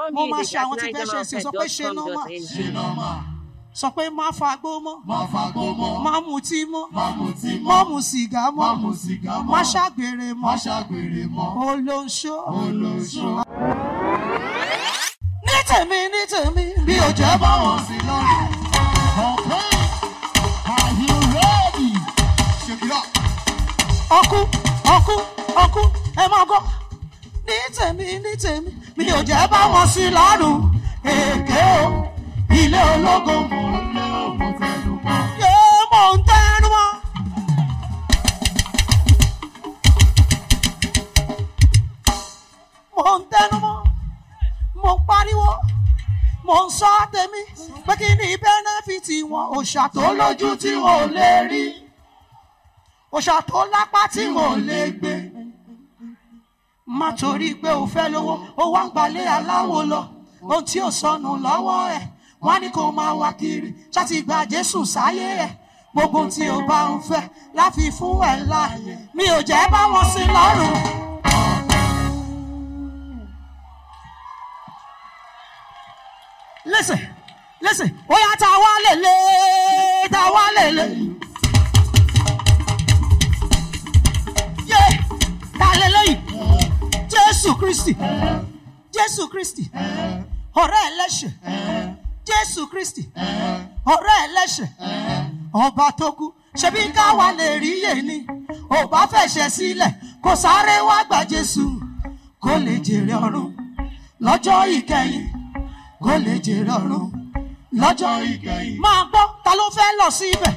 Mo máa music ṣe at àwọn tí fẹ́ ṣe sí sọ pé ṣe nọ́mà. nigermalted.com.ng. Sọ pé má fagbó mọ́. Má fagbó mọ́. Má mutí mọ́. Má mutí mọ́. Má mu sìgá Má mọ́. mu sìgá mọ́. Má ṣàgbèrè Má mọ́. ṣàgbèrè mọ́. Olóńṣó. Olóṣó. Ní tèmi ní tèmi bí ò jẹ́ Jẹ́ bá wọn. báwọn sí lọ́rùn. Okay. Are you ready? Shake it up. Ọkú ọkú ọkú ẹ máa gbọ́. Ní tèmi ní tèmi bí ò jẹ́ bá wọn sí lọ́rùn. Èké o. Ilé ológo Mo ń lé òkú tẹnu mọ́. yé mò ń tẹnu mọ́. Mò ń tẹnu mọ́. Mò ń pariwo. Mò ń sọ tèmi pé kí ni bẹ́nẹ́fìtì wọn òòṣà tó lójú tí wọn ò lè rí. Òòṣà tó lápá tí wọn ò lè gbé. Má torí pé o fẹ́ lówó, ó wá ń gbalẹ̀ aláwo lọ. Ohun tí ò sọnù lọ́wọ́ ẹ̀, wọ́n á ní kó máa wá kiri. Ṣáàtì gba Jésù sáyé ẹ̀. Gbogbo ohun tí o bá ń fẹ́ láfi fún ẹ̀ láàyè. Mi ò jẹ́ bá wọn sí lọ́rùn. Listen, listen, ó yá ta wá lèlè, ta wá lèlè. Yé, ta lélẹ́yìn. Jésù Kristi. Jésù Kristi. Ọ̀rẹ́ ẹlẹ́ṣẹ̀. Jésù Kristi. Ọ̀rẹ́ ẹlẹ́ṣẹ̀. Ọba tó kú. Ṣebí káwa lè rí yé ni. Ò bá fẹ̀ṣẹ̀ sílẹ̀. Kò sáré wá gba Jésù. Kó lè jèrè ọ̀run. Lọ́jọ́ ìkẹyìn. Kó lè jèrè ọ̀run. Lọ́jọ́ ìkẹyìn. Máa gbọ́, ta ló fẹ́ lọ síbẹ̀?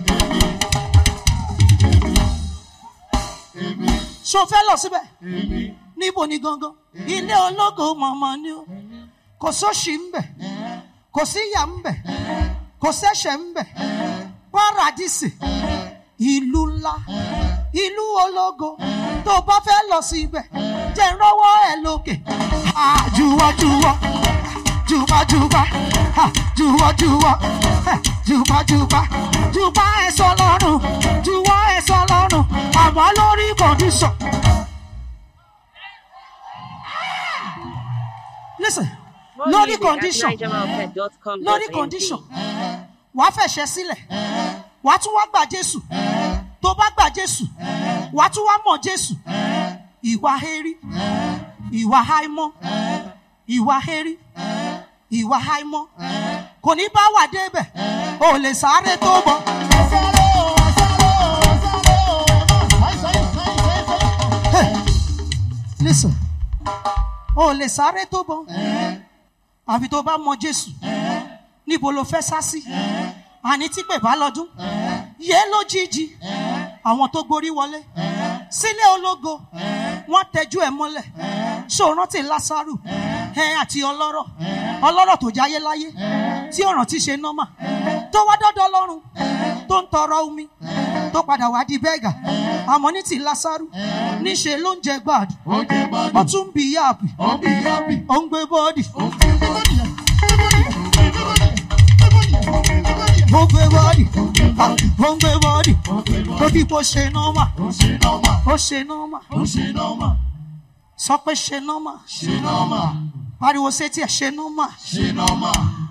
Èmi, Ṣo fẹ́ lọ síbẹ̀? èmi, níbo ni gangan ilé ológo mọ̀mọ́ ni ó kò sóṣì ń bẹ̀ kò síyà ń bẹ̀ kò sẹ́ṣẹ̀ ń bẹ̀ párádìsì ìlú ńlá ìlú ológo tó bá fẹ́ lọ sí ibẹ̀ jẹ́ ń rọ́wọ́ ẹ̀ lókè Ah, jùwọ́jùwọ́ jùbọ́jùbọ́ Ah, jùwọ́jùwọ́ Eh, jùbọ́jùbọ́ jùbọ́ ẹ̀ sọ lọ́rùn jùwọ́ ẹ̀ sọ lọ́rùn àmọ́ lórí kọ̀díṣọ̀. Listen, More lórí music at condition nigermalted.com.ng. lórí condition wàá fẹ̀ṣẹ̀ sílẹ̀ wàá tún wá gbà Jésù tó bá gbà Jésù wàá tún wá mọ̀ Jésù ìwà hérí ìwà háímọ́ ìwà hérí ìwà háímọ́ kò ní bá wà débẹ̀ o ò lè sáré tó bọ̀ Sáré o, sáré o, sáré o, ẹ má sáyé, sáyé, sáyé, sáyé. Hey, listen o ò lè sáré tó bọ̀ àfi tó bá mọ̀ Jésù níbo ló fẹ́ sá sí àní tí pè bá lọ́dún yé lójijì àwọn tó gborí wọlé sílé ológo wọ́n tẹjú ẹ̀ mọ́lẹ̀ ṣòrántí Lásárù ẹ àti ọlọ́rọ̀ ọlọ́rọ̀ tó jáyé láyé tí ọ̀ràn ti ṣe nọ́mà tó wá dọ́dọ̀ lọ́rùn tó ń tọrọ omi tó padà wá di bẹ́gà àmọ́ ní ti Lásárù níṣe ló ń jẹ gbàdú Ó jẹ́ ó gbádùn, tún bí yáàpì ó bí yábì, ó ń gbé bọ́ọ̀dì ó fi bọ́ọ̀dì ẹ̀, fi bọ́ọ̀dì ẹ̀, fi bọ́ọ̀dì ẹ̀, fi bọ́ọ̀dì ẹ̀, ó ń gbé bọ́ọ̀dì ó gbé bọ́ọ̀dì, ó ń gbé bọ́ọ̀dì ó gbé tó bọ́ọ̀dì, bí kò ṣe nọ́mà ó ṣe nọ́mà, ó ṣe nọ́mà ó ṣe nọ́mà, sọ pé ṣe nọ́mà ṣe nọ́mà, pariwo sétí ẹ̀ ṣe nọ́mà ṣe nọ́mà,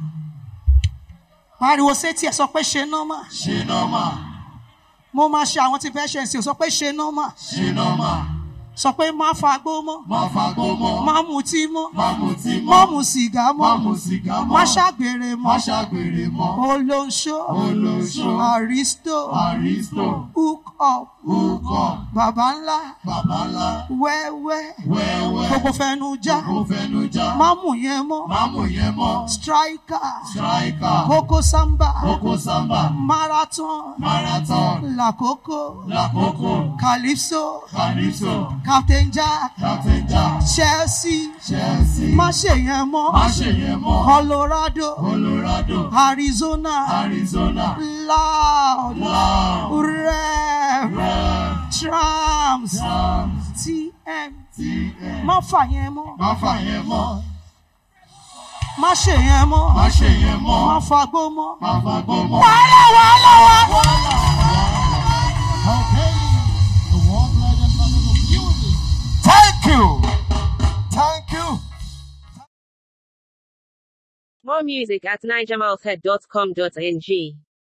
pariwo sétí ẹ̀ sọ pé ṣe nọ́mà ṣe nọ́mà, mo máa ṣe àwọn tí fẹ́ ṣe ẹ̀sìn sọ pé ṣe nọ́mà ṣe nọ́mà, sọ pé má fagbó mọ́ má fagbó mọ́, má mutí mọ́ má mutí má mọ́, mu sìgá má mọ́ mu sìgá mọ́, má ṣàgbèrè má mọ́ ṣàgbèrè mọ́, olóńṣó olóṣó, àrísítò àrísítò, hook up ukọ̀, bàbá ńlá bàbá ńlá, wẹ́wẹ́ wẹ́wẹ́, gbogbo fẹnu já kò fẹnu já, má mú yẹn mọ́ má mú yẹn mọ́, striker striker, kókó samba kókó sábà, marathon marathon, lakoko lákòókò, calypso calypso, captain jack captain jack, chelsea chelsea, má ṣe yẹn mọ́ má ṣe yẹn mọ́, colorado colorado, arizona arizona, loud loud, rev rev, trams trams, tm tm, má fà yẹn mọ́ má fà yẹn mọ́, má ṣe yẹn mọ́ má ṣe yẹn mọ́, má fagbó mọ́ má fagbó mọ́. wàhálà wàhálà wàhálà. Okay, the world legend of music. Thank you. Thank you. More music at nigermalthead.com.ng.